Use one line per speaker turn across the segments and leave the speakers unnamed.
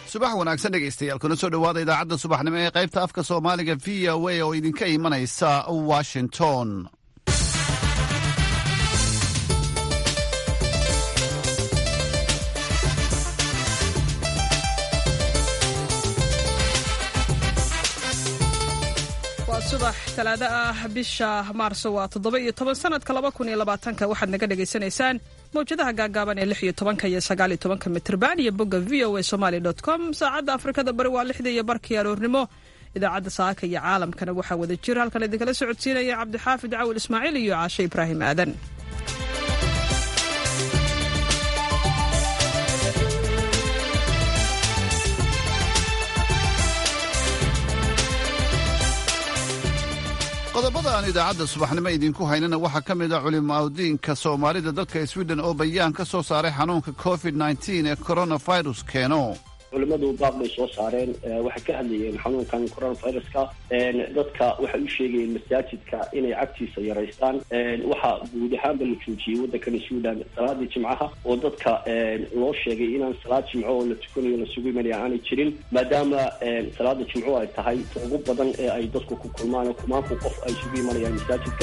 subax wanaagsan dhegaystayaal kuna soo dhowaada idaacadda subaxnimo ee qaybta afka soomaaliga v o a oo idinka imanaysa washington
waa subax talaado ah bisha maarso waa toddoba iyo toban sanadka laba kun iyo labaatanka waxaad naga dhagaysanaysaan mawjadaha gaagaaban ee lix iyo tobanka iyo sagaal iyo tobanka mitrban iyo bogga v o a somaali dot com saacadda afrikada bari waa lixda iyo barkii aroornimo idaacadda saaka iyo caalamkana waxaa wada jir halkan idinkala socodsiinaya cabdixaafid cawil ismaaciil iyo caashe ibraahim aadan
qodobada aan idaacadda subaxnimo idinku haynana waxaa ka mid a culimaudiinka soomaalida dalka swiden oo bayaan ka soo saaray xanuunka covid nteen ee coronavirus keeno
culimadu baaq bay soo saareen waxay ka hadlayeen xanuunkan coronaviruska dadka waxay u sheegayeen masaajidka inay cagtiisa yaraystaan waxaa guud ahaanba la joojiyey waddankani suudan salaadii jimcaha oo dadka loo sheegay inaan salaad jimco oo la tukanayo lasugu imanaya aanay jirin maadaama salaada jimco ay tahay ta ugu badan ee ay dadku ku kulmaan oo kumaanku qof ay isugu imanayaan masaajidka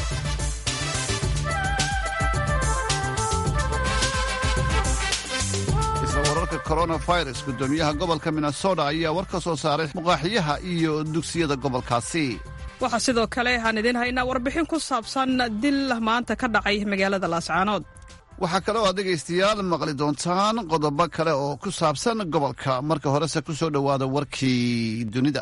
wararka coronavirus gudoomiyaha gobolka minnesota ayaa war ka soo saaray muqaaxiyaha iyo dugsiyada gobolkaasi
waxaa sidoo kale aan idiin haynaa warbixin ku saabsan dil maanta ka dhacay magaalada laascaanood
waxaa kale oo aad dhegaystayaal maqli doontaan qodobo kale oo ku saabsan gobolka marka horese ku soo dhowaada warkii dunida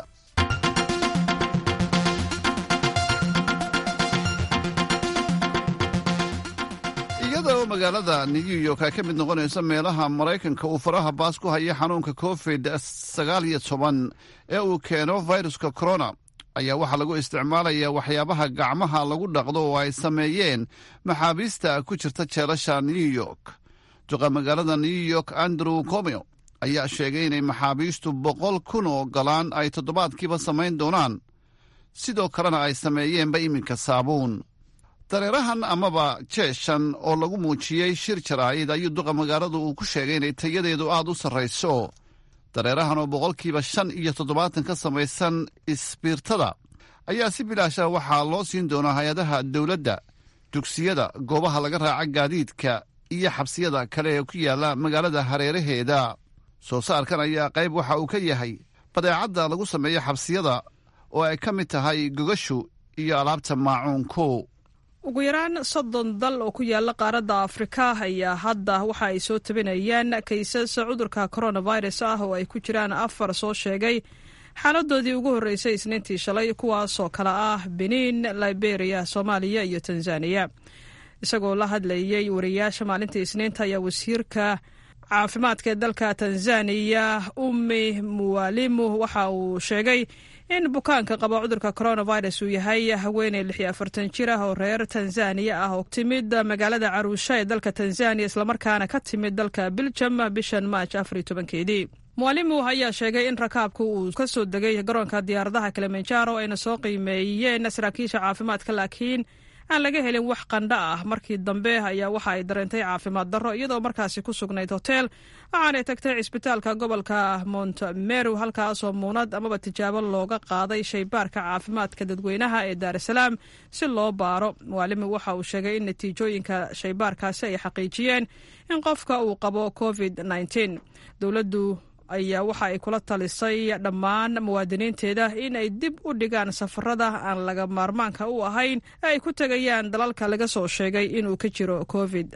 iyadoo magaalada new york ay ka mid noqonayso meelaha maraykanka uu faraha baas ku haya xanuunka covid sagaal iyo toban ee uu keeno viruska corona ayaa waxaa lagu isticmaalayaa waxyaabaha gacmaha lagu dhaqdo oo ay sameeyeen maxaabiista ku jirta jeelasha new york duqa magaalada new york andrew comeo ayaa sheegay inay maxaabiistu boqol kun oo galaan ay toddobaadkiiba samayn doonaan sidoo kalena ay sameeyeenba iminka saabuun dareerahan amaba jeeshan oo lagu muujiyey shir jaraa'id ayuu duqa magaaladu uu ku sheegay inay tayadeedu aad u sarrayso dareerahan oo boqolkiiba shan iyo toddobaatan ka samaysan isbiirtada ayaa si bilaasha waxaa loo siin doonaa hay-adaha dowladda dugsiyada goobaha laga raaca gaadiidka iyo xabsiyada kale ee ku yaalla magaalada hareeraheeda soo saarkan ayaa qayb waxa uu ka yahay badeecadda lagu sameeyo xabsiyada oo ay ka mid tahay gogashu iyo alaabta maacuunku
ugu yaraan soddon dal oo ku yaala qaaradda afrika ayaa hadda waxa ay soo tabinayaan kaysas cudurka coronavirus ah oo ay ku jiraan afar soo sheegay xaaladoodii ugu horreysay isniintii shalay kuwaasoo kale ah benin liberia soomaaliya iyo tanzaniya isagoo la hadlayey wariyaasha maalintii isniinta ayaa wasiirka caafimaadka ee dalka tanzaniya ummi muwalimu waxa uu sheegay in bukaanka qaba cudurka coronavirus uu yahay haweeney lix iyo afartan jir ah oo reer tanzaniya ah oo timid magaalada caruusha ee dalka tanzaniya islamarkaana ka timid dalka biljam bishan maaj afar iyo tobankeedii muwalimu ayaa sheegay in rakaabku uu ka soo degay garoonka diyaaradaha kilimanjaro ayna soo qiimeeyeen saraakiisha caafimaadka laakiin aan laga helin wax qandho ah markii dambe ayaa waxa ay dareentay caafimaad darro iyadoo markaasi ku sugnayd hotel waxaanay tagtay cisbitaalka gobolka montmeru halkaasoo muunad amaba tijaabo looga qaaday shaybaarka caafimaadka dadweynaha ee daarasalaam si loo baaro muwaalimi waxa uu sheegay in natiijooyinka shaybaarkaasi ay xaqiijiyeen in qofka uu qabo covid dowladdu ayaa waxa ay kula talisay dhammaan muwaadiniinteeda in ay dib u dhigaan safarada aan laga maarmaanka u ahayn ee ay ku tegayaan dalalka laga soo sheegay inuu ka jiro covid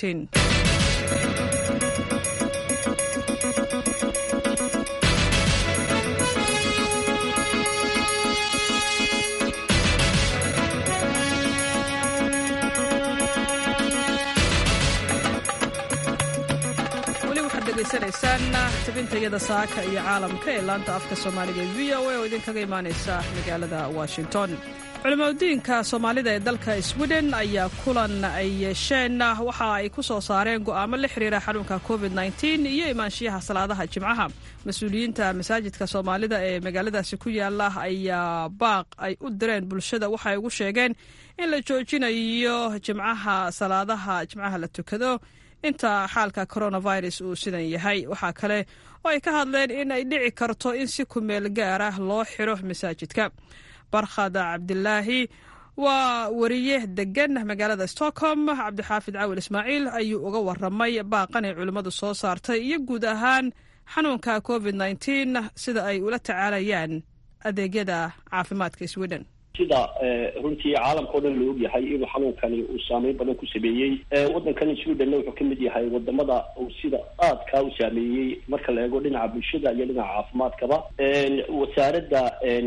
tabintayada saaka iyo caalamka ee laanta afka soomaaliga ee v o a oo idinkaga imaanaysa magaalada washington culimaudiinka soomaalida ee dalka sweden ayaa kulan ay yeesheen waxa ay ku soo saareen go'aamo la xiriira xanuunka covid iyo imaanshiyaha salaadaha jimcaha mas-uuliyiinta masaajidka soomaalida ee magaaladaasi ku yaala ayaa baaq ay u direen bulshada waxay ugu sheegeen in la joojinayo jimcaha salaadaha jimcaha la tukado inta xaalka coronavirus uu sidan yahay waxaa kale oo ay ka hadleen in ay dhici karto in si kumeel gaar ah loo xiro masaajidka barkhad cabdilaahi waa wariye degan magaalada stockholm cabdixaafid cawil ismaaciil ayuu uga waramay baaqan ay culimmadu soo saartay iyo guud ahaan xanuunka covid nteen sida ay ula tacaalayaan adeegyada caafimaadka sweden
sida runtii caalamka o dhan la ogyahay inuu xanuunkani uu saameyn badan ku sameeyey waddankani sweden wuxuu kamid yahay wadamada uu sida aadkaa u saameeyey marka la eego dhinaca bulshada iyo dhinaca caafimaadkaba wasaaradda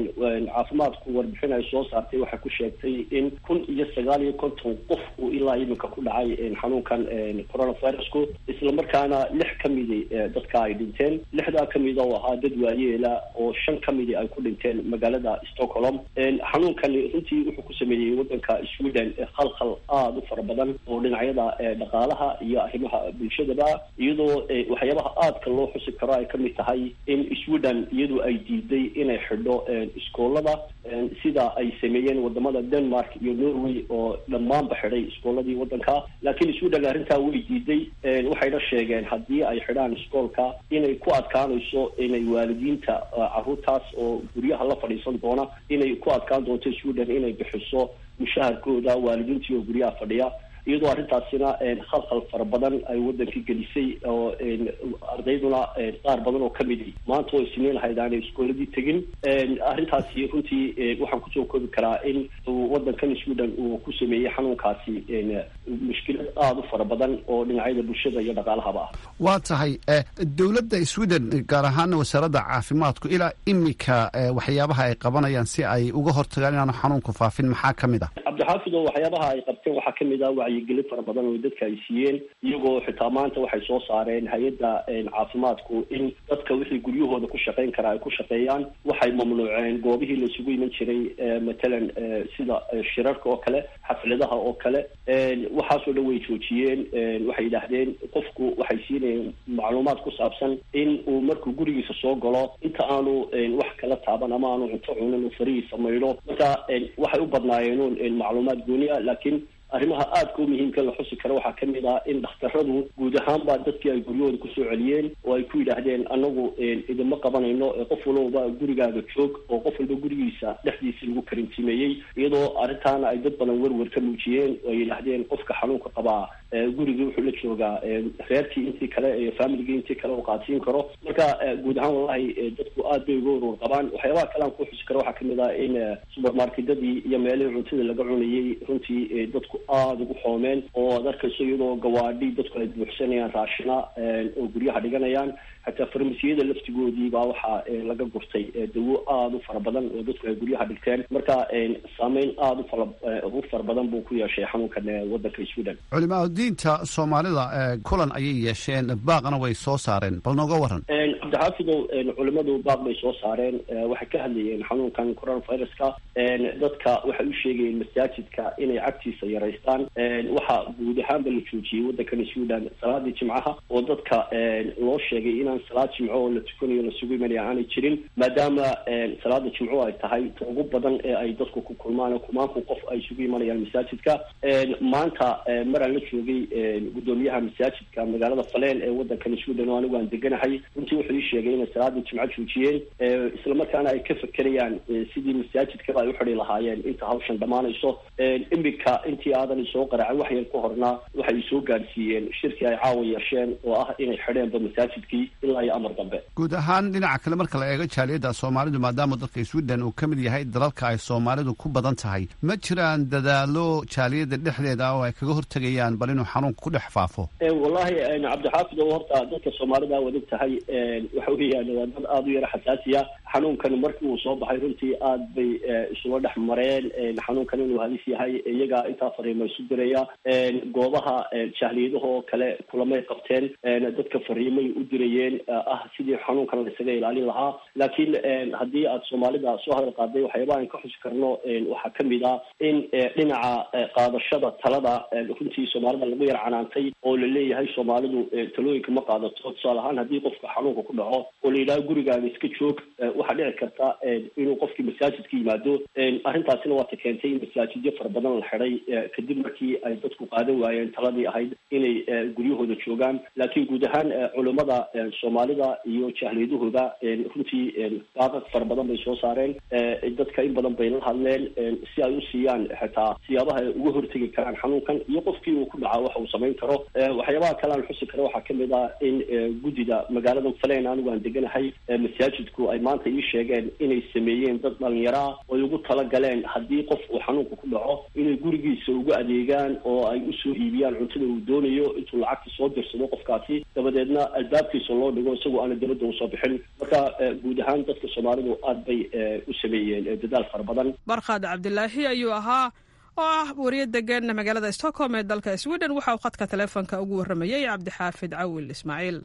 caafimaadku warbixin ay soo saartay waxay ku sheegtay in kun iyo sagaal iyo konton qof uu ilaa iminka ku dhacay xanuunkan coronavirusku islamarkaana lix ka midi dadka ay dhinteen lixdaa kamida oo ahaa dad waayeela oo shan ka midi ay ku dhinteen magaalada stockholm xanuun kani runtii wuxuu ku sameeyey waddanka sweden khalkhal aada u fara badan oo dhinacyada dhaqaalaha iyo arrimaha bulshadaba iyadoo waxyaabaha aadka loo xusi karo ay kamid tahay in sweden iyadu ay diiday inay xidho iskoolada sida ay sameeyeen wadamada denmark iyo norway oo dhammaanba xidhay iskooladii waddanka laakiin sweden arrintaa way diiday waxayna sheegeen haddii ay xidhaan iskoolka inay ku adkaanayso inay waalidiinta caruurtaas oo guryaha la fadhiisan doona inay ku adkaan doonto sweden inay bixiso mushaharkooda waalidiintii oo guryaha fadhiya iyadoo arrintaasina khalkhal fara badan ay waddanka gelisay oo ardayduna qaar badan oo kamidi maanta oo isniin lahayd aanay iskooladii tegin arrintaasi runtii waxaan kusoo koobi karaa in waddankan sweden uu ku sameeyey xanuunkaasi mushkilad aada u fara badan oo dhinacyada bulshada iyo dhaqaalahaba ah
waa tahay dowladda sweden gaar ahaana wasaaradda caafimaadku ilaa imika waxyaabaha ay qabanayaan si ay uga hortagaan inaanu xanuunku faafin maxaa ka mid ah
cabdixaafid oo waxyaabaha ay qabteen waxaa kamid ah wacyigelin fara badan oo dadka ay siiyeen iyagoo xitaa maanta waxay soo saareen hay-adda caafimaadku in dadka wixii guryahooda ku shaqayn karaa ay ku shaqeeyaan waxay mamnuuceen goobihii laisugu iman jiray matalan sida shirarka oo kale xafladaha oo kale waxaasoo dhan way joojiyeen waxay yidhaahdeen qofku waxay siinayeen macluumaad ku saabsan in uu markuu gurigiisa soo galo inta aanu wax kala taaban ama aanu cunto cunin uu farihiisa maydho marka waxay u badnaayeen macluumaad gooni ah laakiin arrimaha aadka u muhiimka la xusi karo waxaa kamid ah in dhakhtaradu guud ahaanba dadkii ay guryahooda kusoo celiyeen oo ay ku yidhaahdeen anagu idinma qabanayno qof walbaba gurigaaga joog oo qof walba gurigiisa dhexdiisa lagu karintimeeyey iyadoo arrintaana ay dad badan werwer ka muujiyeen oo ay yidhaahdeen qofka xanuunka qabaa gurigii wuxuu la joogaa reerkii intii kale iyo familigii intii kale uu qaadsiin karo marka guud ahaan wallahi dadku aad bay uga warwar qabaan waxyaabaha kale aan ku xusi karo waxaa kamid ah in subermarketadii iyo meelihii cuntada laga cunayey runtii dadku aada ugu xoomeen oo ad arkayso iyadoo gawaadhi dadku ay buuxsanayaan raashina oo guryaha dhiganayaan xataa farmasiyada laftigoodii baa waxaa laga gurtay dawo aada u fara badan oo dadku ay guryaha dhigteen marka saameyn aada ufara u fara badan buu ku yeeshay xanuunkan waddanka sweden
culimaa diinta soomaalida kulan ayay yeesheen baaqna way soo saareen bal nooga waran
cabdixaafidow culimadu baaq bay soo saareen waxay ka hadlayeen xanuunkan coronaviruska dadka waxay u sheegayeen masaajidka inay cagtiisa yaraystaan waxaa guud ahaanba la joojiyey waddankan sweden salaadii jimcaha oo dadka loo sheegay inaan salaad jimco oo la tukanayo lasugu imanaya aanay jirin maadaama salaada jimco ay tahay ta ugu badan ee ay dadku ku kulmaan kumaanku qof ay isugu imanayaan masaajidka maanta maraan la joogay guddoomiyaha masaajidka magaalada faleen ee waddankan sweden oo anigu aan deganahay runtii wuxuu ii sheegay inay salaadii jimco joojiyeen islamarkaana ay ka fekerayaan sidii masaajidkaba ay uxidhi lahaayeen inta hawshan dhammaanayso imika intii aadan isoo qaracin wax yar ka horna waxay soo gaadhsiiyeen shirkii ay caawa yeesheen oo ah inay xidheenba masaajidkii ilaa iyo amar dambe
guud ahaan dhinaca kale marka la eego jaaliyadda soomaalidu maadaama dadka sweden uu ka mid yahay dalalka ay soomaalidu ku badan tahay ma jiraan dadaalo jaaliyadda dhexdeeda oo ay kaga hortegayaan bal inuu xanuunka ku dhex faafo
wallahi cabdixaafid oo horta dadka soomaalida waad og tahay waxa weeyaan waa dad aada u yara xasaasiya xanuunkan markii uu soo baxay runtii aad bay isula dhex mareen xanuunkan inuu halis yahay iyagaa intaa fariimo isu diraya goobaha jahliyadaha oo kale kulamay qabteen dadka fariimay u dirayeen ah sidii xanuunkan la isaga ilaalin lahaa laakiin haddii aad soomaalida soo hadal qaaday waxyaabaha aan ka xusi karno waxaa kamid ah in dhinaca qaadashada talada runtii soomaalida lagu yar canaantay oo la leeyahay soomaalidu talooyinka ma qaadato tusaale ahaan haddii qofka xanuunka ku dhaco oo la yidhaho gurigaaga iska joog waxaa dhici karta inuu qofkii masaajidka yimaado arrintaasina waata keentay in masaajidyo fara badan la xidhay kadib markii ay dadku qaadan waayeen taladii ahayd inay guryahooda joogaan laakiin guud ahaan culummada soomaalida iyo jahliyadahooda runtii baaqaq fara badan bay soo saareen dadka in badan bay la hadleen si ay u siiyaan xitaa siyaabaha ay uga hortegi karaan xanuunkan iyo qofkii uu ku dhaca waxa uu samayn karo waxyaabaha kale aan xusi karo waxaa kamid ah in guddida magaalada falen anigu aan deganahay masaajidku ay maanta ii sheegeen inay sameeyeen dad dhalinyaro ah oo ay ugu talagaleen haddii qof uu xanuunka ku dhaco inay gurigiisa uga adeegaan oo ay usoo hiibiyaan cuntada uu doonayo intuu lacagta soo dirsado qofkaasi dabadeedna albaabkiisa loo dhigo isagoo aana dabadda usoo bixin marka guud ahaan dadka soomaalidu aad bay u sameeyeen dadaal fara badan
barkhad cabdilaahi ayuu ahaa oo ah wariye degan magaalada stockholm ee dalka sweden waxa uu khadka taleefonka ugu warramayey cabdixaafid cawil ismaaciil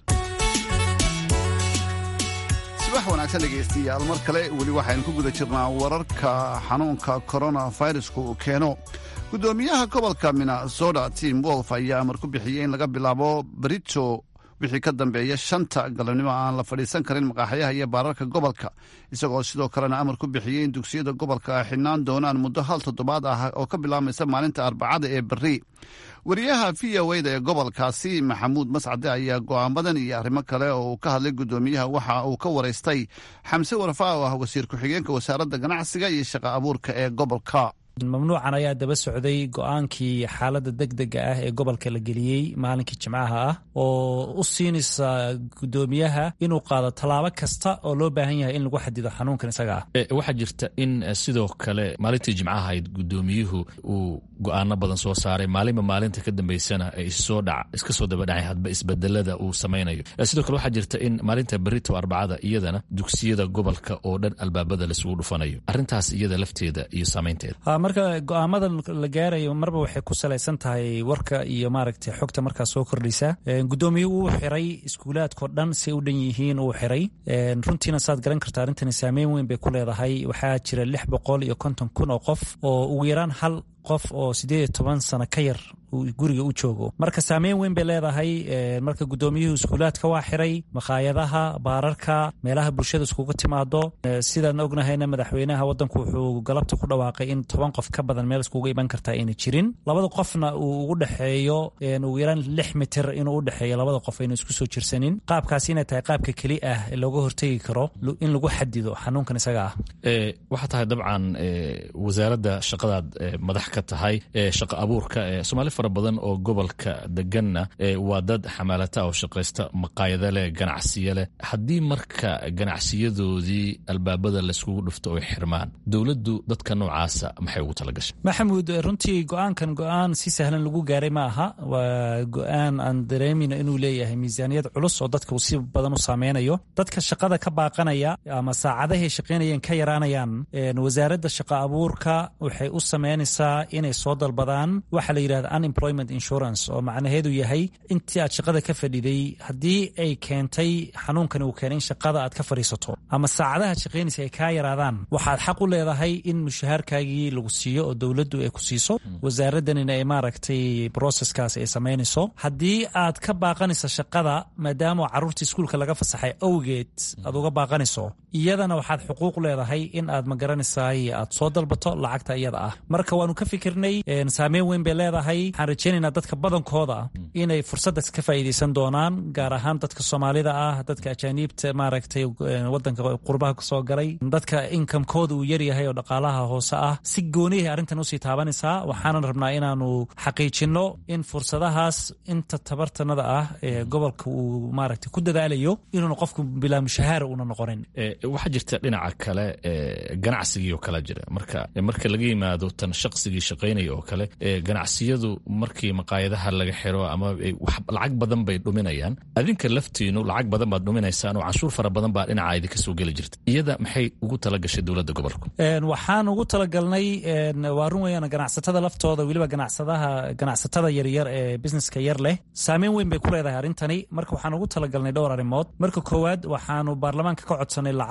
subax wanaagsan dhegaystayaal mar kale weli waxaynu ku guda jirnaa wararka xanuunka koronaviruska uu keeno guddoomiyaha gobolka minnesota tim wolf ayaa amar ku bixiyey in laga bilaabo brito wixii ka dambeeya shanta galabnimo aan la fadhiisan karin maqaaxyaha iyo baararka gobolka isagoo sidoo kalena amar ku bixiyey in dugsiyada gobolka ay xidhnaan doonaan muddo hal toddobaad ah oo ka bilaabmaysa maalinta arbacada ee berri wariyaha v o da ee gobolkaasi maxamuud mascade ayaa go'aamadan iyo arrimo kale oo uu ka hadlay guddoomiyaha waxa uu ka waraystay xamse warfaa oo ah wasiir ku-xigeenka wasaaradda ganacsiga iyo shaqo abuurka ee gobolka
mamnuucan ayaa daba socday go-aankii xaaladda deg dega ah ee gobolka la geliyey maalinkii jimcaha ah oo u siinaysa guddoomiyaha inuu qaado tallaabo kasta oo loo baahan yahay in lagu xadido xanuunkan isaga ah
waxaa jirta in sidoo kale maalintii jimcaha ahayd guddoomiyuhu uu go-aano badan soo saaray maalinba maalinta ka dambeysana ay iska soo dabadhacay hadba isbedelada uu samaynayo sidoo kale waxaa jirta in maalinta berito arbacada iyadana dugsiyada gobolka oo dhan albaabada laisugu dhufanayo arrintaas iyada lafteeda iyo saamaynteeda
marka go-aamadan la gaarayo marba waxay ku salaysan tahay warka iyo maaragtay xogta markaa soo kordhaysa guddoomiyuhu uu xiray iskuulaadkao dhan say u dhan yihiin uu xiray runtiina saad garan karta arrintani saameyn weyn bay ku leedahay waxaa jira lix boqol iyo konton kun oo qof oo ugu yaraan hal qof oo siddeed iyo toban sano ka yar guriga u joogo marka saameyn weyn bay leedahay marka guddoomiyuhu iskuulaadka waa xiray makhaayadaha baararka meelaha bulshada iskugu timaado sidaan ognahayna madaxweynaha wadanku wuxuu galabta ku dhawaaqay in toban qof ka badan meel iskugu iman kartaa ayna jirin labada qofna uu ugu dhexeeyo ugu yaraan lix mitir inuu u dhexeeyo labada qof ayna isku soo jirsanin qaabkaasi inay tahay qaabka keli ah ee looga hortegi karo in lagu xadido xanuunkan isaga ah
waxaa tahay dabcan wasaaradda shaqadaad madax ka tahay shaqa abuurka somaali fara badan oo gobolka deganna waa dad xamaalata oo shaqaysta maqaayada leh ganacsiya leh haddii marka ganacsiyadoodii albaabada layskugu dhufto oy xirmaan dowladdu dadka noocaasa maxay ugu talagashay
maxamuud runtii go-aankan go-aan si sahlan lagu gaaray ma aha waa go-aan aan dareemina inuu leeyahay miisaaniyad culus oo dadka si badan u saameynayo dadka shaqada ka baaqanaya ama saacadahay shaqaynayeen ka yaraanayaan wasaaradda shaqa abuurka waxay u sameynaysaa inay soo dalbadaan waxa la yidhahda unemployment insurance oo macnaheedu yahay intii aad shaqada ka fadhiday haddii ay keentay xanuunkani uu keenay in shaqada aad ka fadhiisato ama saacadaha shaqaynaysa ay kaa yaraadaan waxaad xaq u leedahay in mushahaarkaagii lagu siiyo oo dowladdu ay ku siiso wasaaraddanina ay maaragtay broseskaas ay samaynayso haddii aad ka baaqanayso shaqada maadaama carruurta iskuulka laga fasaxay awgeed aad uga baaqanayso iyadana waxaad xuquuq leedahay in aad magaranaysaay aad soo dalbato lacagta iyada ah marka waanu ka fikirnay saameyn weyn bay leedahay waxaan rajaynaynaa dadka badankooda inay fursaddaas ka faa'iidaysan doonaan gaar ahaan dadka soomaalida ah dadka ajaaniibta maaragtay wadanka qurbaha kasoo galay dadka inkamkooda uu yaryahay oo dhaqaalaha hoose ah si gooniyahay arrintan usii taabanaysaa waxaanan rabnaa inaanu xaqiijinno in fursadahaas inta tabartanada ah ee gobolka uu maaragtay ku dadaalayo inuuna qofku bilaa mushahaara una noqonin
waxaa jirta dhinaca kale ganacsigii oo kale jira marka marka laga yimaado tan shaqsigii shaqaynaya oo kale ganacsiyadu markii maqaayadaha laga xiro ama lacag badan bay dhuminayaan adinka laftiinu lacag badan baad dhuminaysaan oo canshuur fara badan baa dhinaca idinka soo geli jirta iyada maxay ugu talagashay dowladda gobolku
waxaan ugu talagalnay waa run weyaan ganacsatada laftooda weliba ganacsadaha ganacsatada yaryar ee businesska yar leh saameyn weyn bay ku leedahay arrintani marka waxaan ugu talagalnay dhowr arrimood marka koowaad waxaanu baarlamaanka ka codsanay lacag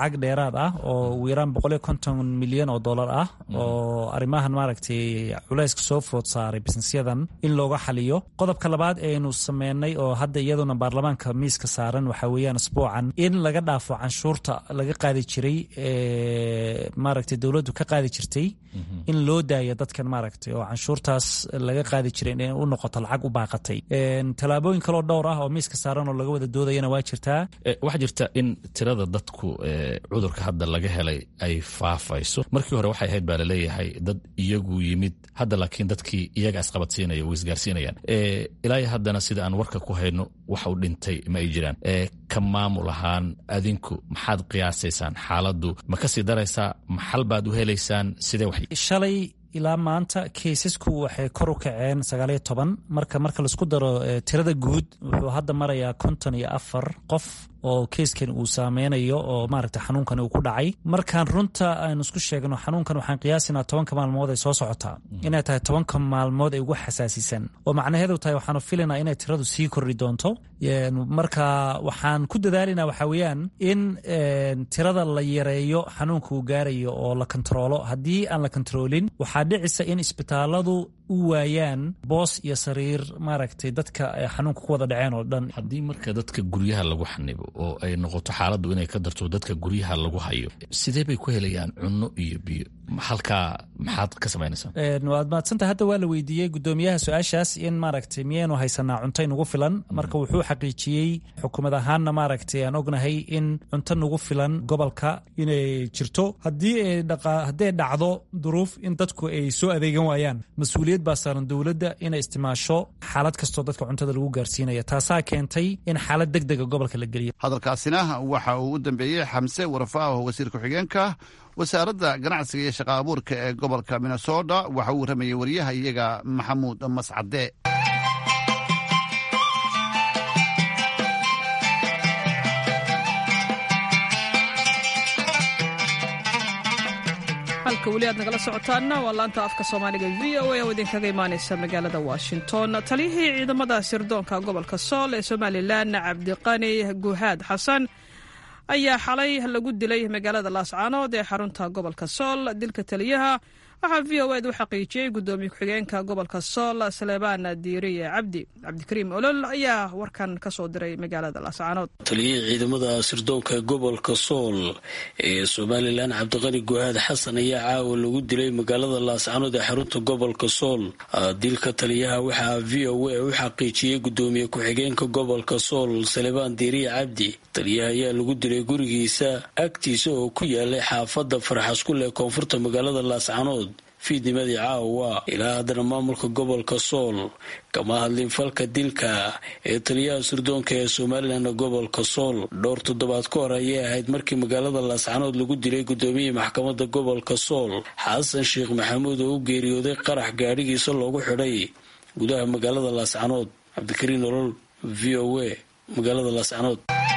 lacag dheeraad ah oo ugu yaraan boqol iyo konton milyan oo dollar ah oo arrimahan maaragtay culayska soo food saaray bisnisyadan in looga xaliyo qodobka labaad eaynu sameynay oo hadda iyaduna baarlamaanka miiska saaran waxaa weeyaan asbuucan in laga dhaafo canshuurta laga qaadi jiray maaragtay dowladdu ka qaadi jirtay in loo daaya dadkan maaragtay oo canshuurtaas laga qaadi jiray inay u noqoto lacag u baaqatay tallaabooyin kaloo dhowr ah oo miiska saaran oo laga wada doodayana waa jirtaa
waxaa jirta in tirada dadku cudurka hadda laga helay ay faafayso markii hore waxay ahayd baa laleeyahay dad iyagu yimid hadda laakiin dadkii iyaga isqabadsiinaya way isgaarsiinayaan ilaa haddana sida aan warka ku hayno wax u dhintay ma ay jiraan ka maamul ahaan adinku maxaad qiyaasaysaan xaaladdu ma kasii daraysaa maxal baad u helaysaan sidee wax
shalay ilaa maanta kaysasku waxay kor u kaceen sagaaliyo toban marka marka laisku daro tirada guud wuxuu hadda marayaa konton iyo afar qof oo keyskan uu saameynayo oo maaragta xanuunkan uu ku dhacay markaan runta aynu isku sheegno xanuunkan waxaan qiyaasinaa tobanka maalmood ay soo socotaa inay tahay tobanka maalmood ay ugu xasaasisan oo macnaheedu tahay waxaanu filaynaa inay tiradu sii kordhi doonto marka waxaan ku dadaalinaa waxaa weeyaan in tirada la yareeyo xanuunka uu gaarayo oo la kontaroolo haddii aan la kontaroolin waxaa dhicisa in isbitaaladu u waayaan boos iyo sariir maaragtay dadka xanuunka ku wada dhaceen oo dhan
haddii marka dadka guryaha lagu xanibo oo ay noqoto xaaladdu inay ka darto dadka guryaha lagu hayo sidee bay ku helayaan cunno iyo biyo halkaa maxaad ka samaynaysaa
waad mahadsantaha hadda waa la weydiiyey guddoomiyaha su-aashaas in maaragtay miyaynu haysanaa cunto inugu filan marka wuxuu xaqiijiyey xukuumad ahaanna maaragtay aan ognahay in cunto nagu filan gobolka inay jirto haddii hadday dhacdo duruuf in dadku ay soo adeegan waayaan mas-uuliyad baa saaran dowladda inay isticmaasho xaalad kastoo dadka cuntada lagu gaarsiinaya taasaa keentay in xaalad deg dega gobolka la geliyo
hadalkaasina waxa uu u dambeeyey xamse warfaaho wasiir ku-xigeenka wasaaradda ganacsiga iyo shaqa abuurka ee gobolka minnesota waxa uu warramayey wariyaha iyaga maxamuud mascade
halka weli aad nagala socotaanna waa laanta afka soomaaliga v o a oo idinkaga imaaneysa magaalada washington taliyihii ciidamada sirdoonka gobolka sool ee somalilan cabdiqani guhaad xasan ayaa xalay lagu dilay magaalada laascaanood ee xarunta gobolka sool dilka taliyaha waxaa v o ed u xaqiijiyey gudoomiye ku-xigeenka gobolka sool saleebaan diiriye cabdi cabdikariim olol ayaa warkan ka soo diray magaalada laascaanood
taliyihii ciidamada sirdoonka gobolka sool ee somalilan cabdiqani guhaad xasan ayaa caawa lagu dilay magaalada laascaanood ee xarunta gobolka sool dilka taliyaha waxaa v o a u xaqiijiyey gudoomiye ku-xigeenka gobolka sool saleebaan diiriye cabdi taliyaha ayaa lagu dilay gurigiisa agtiisa oo ku yaalay xaafada farxaskule ee koonfurta magaalada laascaanood fiidnimadii caawa ilaa haddana maamulka gobolka sool kama hadlin falka dilka ee taliyaha sirdoonka ee somalilan gobolka sool dhowr toddobaad ka hor ayay ahayd markii magaalada laascanood lagu dilay gudoomiyihii maxkamadda gobolka sool xasan sheekh maxamuud oo u geeriyooday qarax gaadhigiisa loogu xidhay gudaha magaalada laascanood cabdikariin nolol v o a magaalada laascanood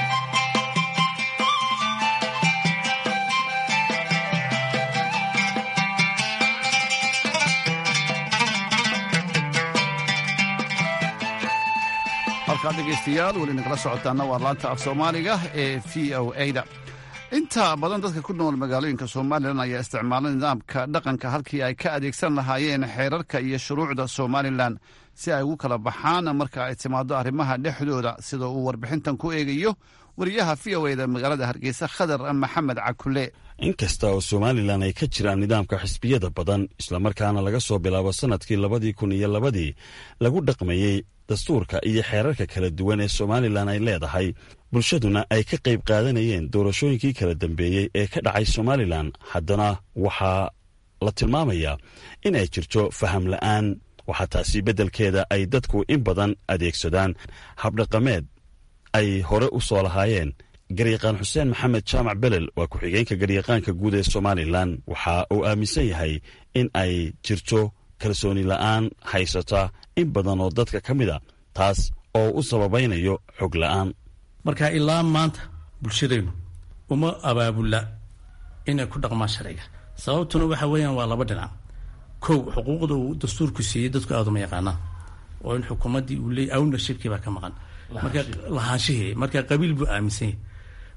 halkaad dhegaystayaal weli nagala socotaana waa laanta af soomaaliga ee v o a-da inta badan dadka ku nool magaalooyinka somalilan ayaa isticmaala nidaamka dhaqanka halkii ay ka adeegsan lahaayeen xeerarka iyo shuruucda somalilan si ay ugu kala baxaan marka ay timaado arrimaha dhexdooda sida uu warbixintan ku eegayo wariyaha v o a da magaalada hargeysa khadar maxamed cakule
inkasta oo somalilan ay ka jiraan nidaamka xisbiyada badan islamarkaana laga soo bilaabo sannadkii labadii kun iyo labadii lagu dhaqmayey dastuurka iyo xeerarka kala duwan ee somalilan ay leedahay bulshaduna ay ka qayb qaadanayeen doorashooyinkii kala dambeeyey ee ka dhacay somalilan haddana waxaa la tilmaamayaa in ay jirto faham la'aan waxaa taasi beddelkeeda ay dadku in badan adeegsadaan habdhaqameed ay hore u soo lahaayeen garyaqaan xuseen maxamed jaamac belel waa ku-xigeenka garyaqaanka guud ee somalilan waxa uu aaminsan yahay in ay jirto kalsooni la'aan haysata in badan oo dadka ka mid a taas oo u sababaynayo xog la'aan
marka ilaa maanta bulshadeennu uma abaabula inay ku dhaqmaan sharciga sababtuna waxa weeyaan waa laba dhinac kow xuquuqda uu dastuurku siiyey dadku aada uma yaqaanaan oo in xukuumaddii uu leey ownershipkii baa ka maqan marka lahaanshihii marka qabiil buu aaminsan yahy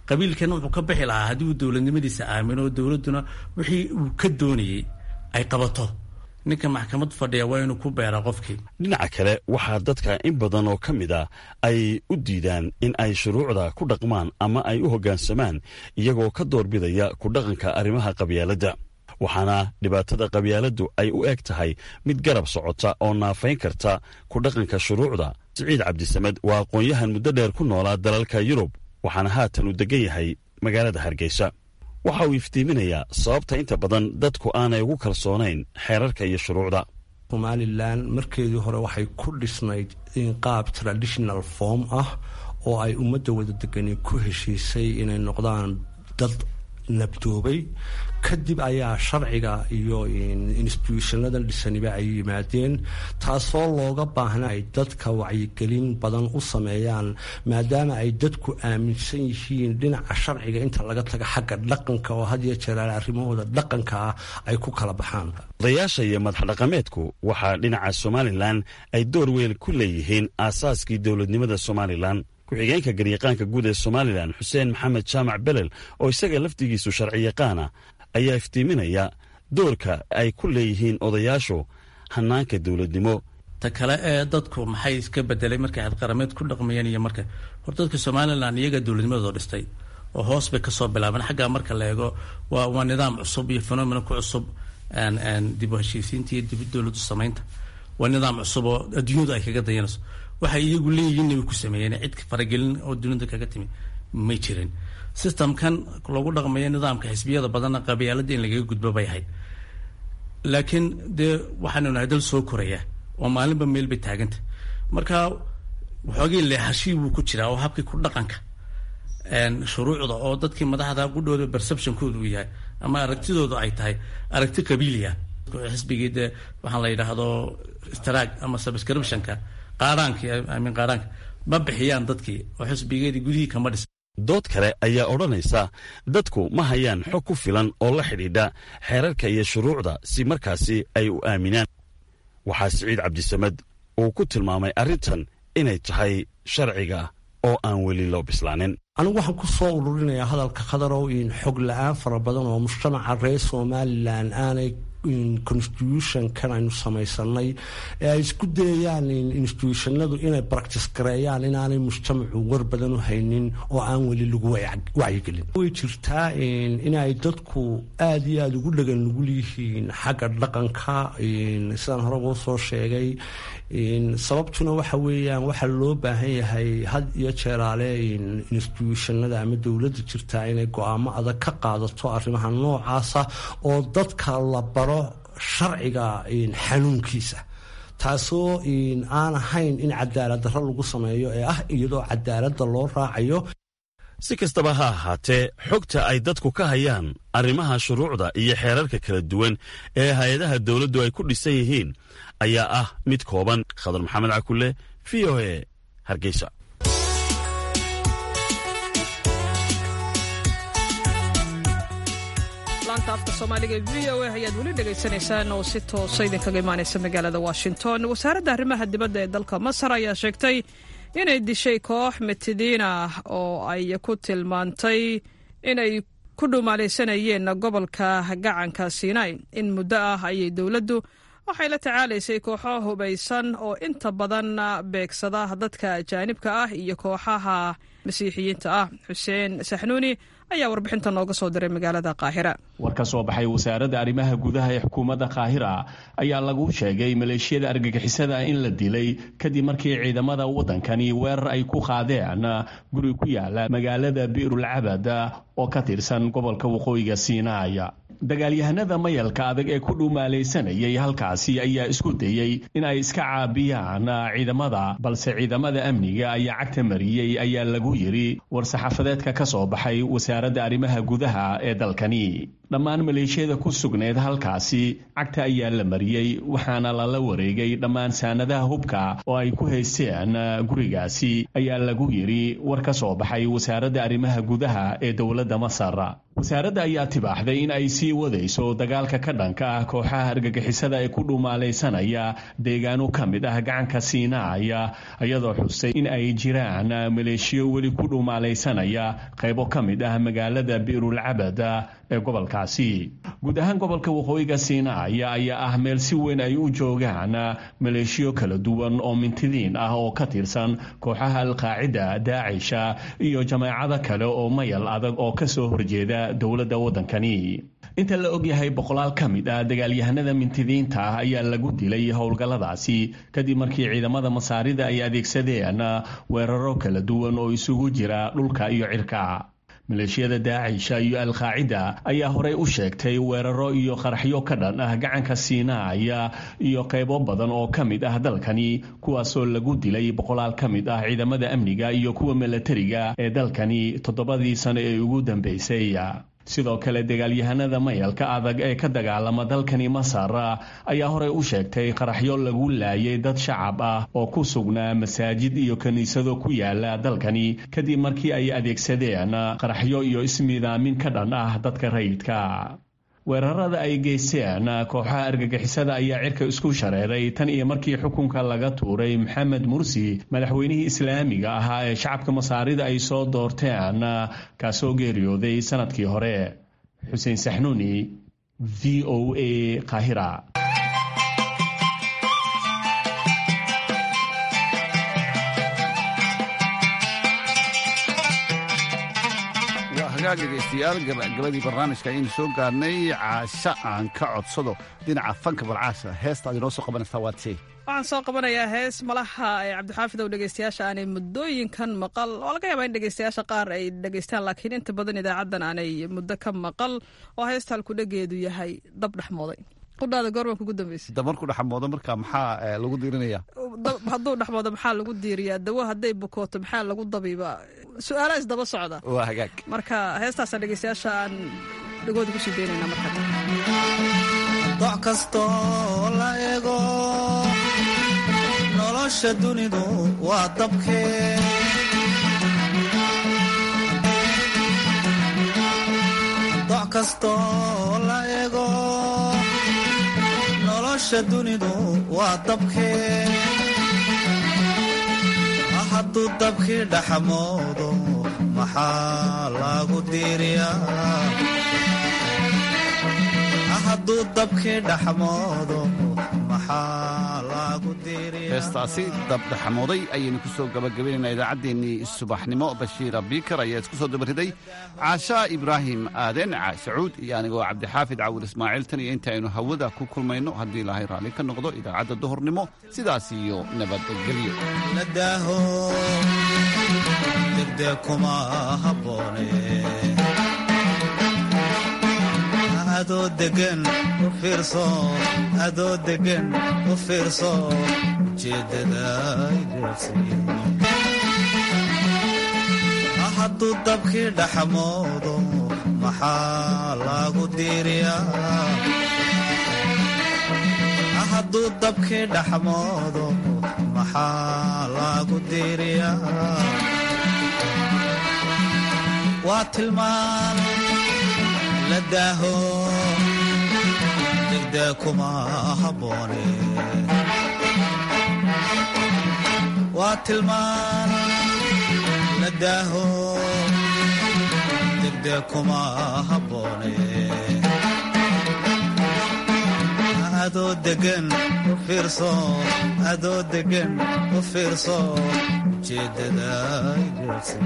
qabiilkana wuxuu ka bixi lahaa haddii uu dowladnimadiisa aamino dowladduna wixii uu ka doonayey ay qabato ninka maxkamad fadhiya waa inuu ku beera qofkii
dhinaca kale waxaa dadka in badan oo ka mid a ay u diidaan in ay shuruucda ku dhaqmaan ama ay u hoggaansamaan iyagoo ka doorbidaya ku dhaqanka arrimaha qabyaaladda waxaana dhibaatada qabyaaladdu ay u eg tahay mid garab socota oo naafayn karta ku dhaqanka shuruucda siciid cabdisamed waa aqoon-yahan muddo dheer ku noolaa dalalka yurub waxaana haatan uu degan yahay magaalada hargeysa waxa uu iftiiminayaa sababta inta badan dadku aanay ugu kalsoonayn xeerarka iyo shuruucda
somalilan markeedii hore waxay ku dhisnayd in qaab traditional form ah oo ay ummadda wada degani ku heshiisay inay noqdaan dad nabdoobay kadib ayaa sharciga iyo instituushanadan dhisaniba ay yimaadeen taasoo looga baahna ay dadka wacyigelin badan u sameeyaan maadaama ay dadku aaminsan yihiin dhinaca sharciga inta laga taga xagga dhaqanka oo had iyo jeeraal arrimahooda dhaqanka ah ay ku kala baxaan
odayaasha iyo madaxdhaqameedku waxaa dhinaca somalilan ay door weyn ku leeyihiin aasaaskii dowladnimada somalilan ku-xigeenka garyaqaanka guud ee somalilan xuseen maxamed jaamac belel oo isaga lafdigiisu sharci yaqaana ayaa iftiiminaya doorka ay ku leeyihiin odayaashu hanaanka dowladnimo
ta kale ee dadku maxay iska bedelay markay xadqarameed ku dhaqmayeen iyo marka hor dadka somalilan iyaga dowladnimadoo dhistay oo hoos bay kasoo bilaabeen xaggaa marka la eego waa waa nidaam cusub iyo fenomena ku cusub dib u heshiisiinta iyo dib dowladu samaynta waa nidaam cusub oo adduunyadu ay kaga dayanayso waxay iyagu leeyihiin way ku sameeyeen cid faragelin oo dunida kaga timi may jirin systemkan lagu dhaqmayo nidaamka xisbiyada badanna qabyaalada in lagaga gudbo bay ahayd laakiin dee waxaanu nahay dal soo koraya oo maalinba meel bay taaganta marka waxoogii leexashii buu ku jiraa oo habkii ku dhaqanka shuruucda oo dadkii madaxda qudhooda perceptionkooda uu yahay ama aragtidooda ay tahay aragti qabiiliya xisbigii dee waxaan la yidhaahdo straag ama subscriptionka qaaraanka amin qaaraanka ma bixiyaan dadkii oo xisbigeedii gudihii kama dhis
dood kale ayaa odhanaysa dadku ma hayaan xog ku filan oo la xidhiidha xeerarka iyo shuruucda si markaasi ay u aaminaan waxaa siciid cabdisamed uu ku tilmaamay arrintan inay tahay sharciga oo aan weli loo bislaanin
anigu waxaan ku soo ururinayaa hadalka khadarow in xog la-aan fara badan oo mujtamaca reer somalilan aanay constitutionkan aynu samaysanay ee ay isku dayayaan institutionadu inay practice gareeyaan inaanay mujtamacu war badan u haynin oo aan weli lagu wacyigelin way jirtaa inay dadku aada iyo aada ugu dhagan nugul yihiin xagga dhaqanka sidaan hore ugu soo sheegay sababtuna waxa weeyaan waxaa loo baahan yahay had iyo jeeraale institutionada ama dowladda jirtaa inay go-aamo adag ka qaadato arrimaha noocaasa oo dadka la baro sharciga xanuunkiisa taasoo aan ahayn in cadaalad darro lagu sameeyo ee ah iyadoo cadaaladda loo raacayo
si kastaba ha ahaatee xogta ay dadku ka hayaan arrimaha shuruucda iyo xeerarka kala duwan ee hay-adaha dowladdu ay ku dhisan yihiin ayaa ah mid kooban khadar maxamed cakulle v o e hargeysa
laanta afka soomaaliga e v o a ayaad weli dhegaysanaysaan oo si toosa idinkaga imaanaysa magaalada washington wasaaradda arrimaha dibadda ee dalka masar ayaa sheegtay inay dishay koox mitidiin ah oo ay ku tilmaantay inay ku dhumaalaysanayeen gobolka gacanka sinai in muddo ah ayay dowladdu waxay la tacaalaysay kooxo hubaysan oo inta badan beegsada dadka ajaanibka ah iyo kooxaha masiixiyiinta ah xuseen saxnuuni ayaa warbixinta nooga soo diray magaalada qaahira
war ka soo baxay wasaaradda arrimaha gudaha ee xukuumadda qaahira ayaa lagu sheegay maleeshiyada argagixisada in la dilay kadib markii ciidamada waddankani weerar ay ku qaadeen guri ku yaala magaalada bi'rul cabad oo ka tirsan gobolka waqooyiga siinaaya dagaalyahanada mayalka adag ee ku dhumaalaysanayay halkaasi ayaa isku dayey in ay iska caabiyaan ciidamada balse ciidamada amniga ayaa cagta mariyey ayaa lagu yidhi war-saxaafadeedka ka soo baxay wasaaradda arrimaha gudaha ee dalkani dhammaan maleeshiyada ku sugneed halkaasi cagta ayaa la mariyey waxaana lala wareegay dhammaan saanadaha hubka oo ay ku haysteen gurigaasi ayaa lagu yidhi war ka soo baxay wasaaradda arrimaha gudaha ee dowladda masar wasaaradda ayaa tibaaxday in ay sii wadayso dagaalka ka dhanka ah kooxaha argagixisada ee ku dhumaalaysanaya deegaano ka mid ah gacanka siinaaya iyadoo xustay in ay jiraan maleeshiyo weli ku dhumaalaysanaya qaybo ka mid ah magaalada biirulcabad ee gobolkaasi guud ahaan gobolka waqooyiga siinaaya ayaa ah meel si weyn ay u joogaan maleeshiyo kala duwan oo mintidiin ah oo ka tirsan kooxaha alqaacida daacisha iyo jamaacado kale oo mayal adag oo kasoo horjeeda dowladda waddankani inta la ogyahay boqolaal ka mid ah dagaalyahanada mintidiinta ah ayaa lagu dilay howlgalladaasi kadib markii ciidamada masaarida ay adeegsadeen weeraro kala duwan oo isugu jira dhulka iyo cirka maleeshiyada daacisha iyo alqaacida ayaa horey u sheegtay weeraro iyo qaraxyo ka dhan ah gacanka siinaaya iyo qaybo badan oo ka mid ah dalkani kuwaasoo lagu dilay boqolaal ka mid ah ciidamada amniga iyo kuwa milatariga ee dalkani toddobadii sano ee ugu dambeysay sidoo kale dagaalyahanada mayalka adag ee ka dagaalama dalkani masar ayaa horey u sheegtay qaraxyo lagu laayay dad shacab ah oo ku sugnaa masaajid iyo kiniisado ku yaala dalkani kadib markii ay adeegsadeen qaraxyo iyo ismiidaamin ka dhan ah dadka rayidka weerarada ay geysteen kooxaha argagixisada ayaa cirka isku shareeray tan iyo markii xukunka laga tuuray maxamed mursi madaxweynihii islaamiga ahaa ee shacabka masaarida ay soo doorteen kaasoo geeriyooday sanadkii hore xuseen saxnuuni v o a kahira
hagaag dhegaystayaal gabagabadii barnaamijka ayaynu soo gaarnay caasho aan ka codsado dhinaca fanka balcaasha heesta aad inoo soo qabanaysaa waad see
waxaan soo qabanayaa hees malaha ee cabdixaafid ow dhegeystayaasha aanay muddooyinkan maqal oo laga yaabaa in dhegeystayaasha qaar ay dhegeystaan laakiin inta badan idaacaddan aanay muddo ka maqal oo heesta halkudhageedu yahay dab dhexmooday qudhaada goorma kugu dambeysay
damarku dhexmoodo marka maxaa lagu diirinaya
hadduu dhexmoodo maxaa lagu diiriyaa dawo hadday bukooto maxaa lagu dabiibaa su-aalaha isdaba socda
waa hagaag
marka heestaasaan dhegeystayaasha aan dhegooda kusii daynayna marka
doc kastoo la ego nolosha dunidu waa dabkee doc kastoo la ego nolosha dunidu waa dabkee hadduu dabkii dhaxmoodo maxaa lagu diiriyaa hadduu dabkii dhaxmoodo maxaa lagu diiriyaa
heestaasi dabdhexmooday ayaynu ku soo gabagabaynaynaa idaacaddeenii subaxnimo bashiira biikar ayaa isku soo dabariday caashaa ibraahim aaden caashacuud iyo anigoo cabdixaafid cawil ismaaciil tan iyo inta aynu hawada ku kulmayno haddii ilaahay raalli ka noqdo idaacadda duhurnimo sidaas iyo nabadgelyo
ladaaho degdeg kuma habboone adoo degan u fiirso adoo degan u fiirso ujeeddada hadduu dabkii dhaxmoodo maxaa lagu diiriyaa hadduu dabkii dhaxmoodo maxaa lagu diiriyaa waa tilmaan la daaho degdeg kuma habboone waa tilmaan la daaho degdeg kuma habboone adoo degan u fiirso adoo degan u fiirso ujeeddada igeersi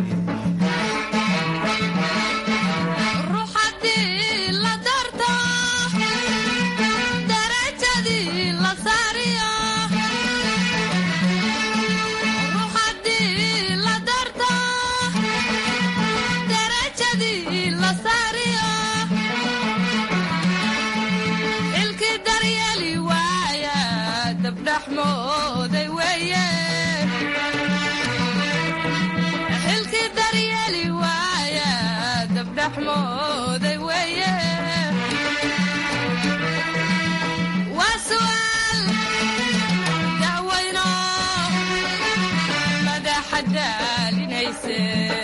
daalinayse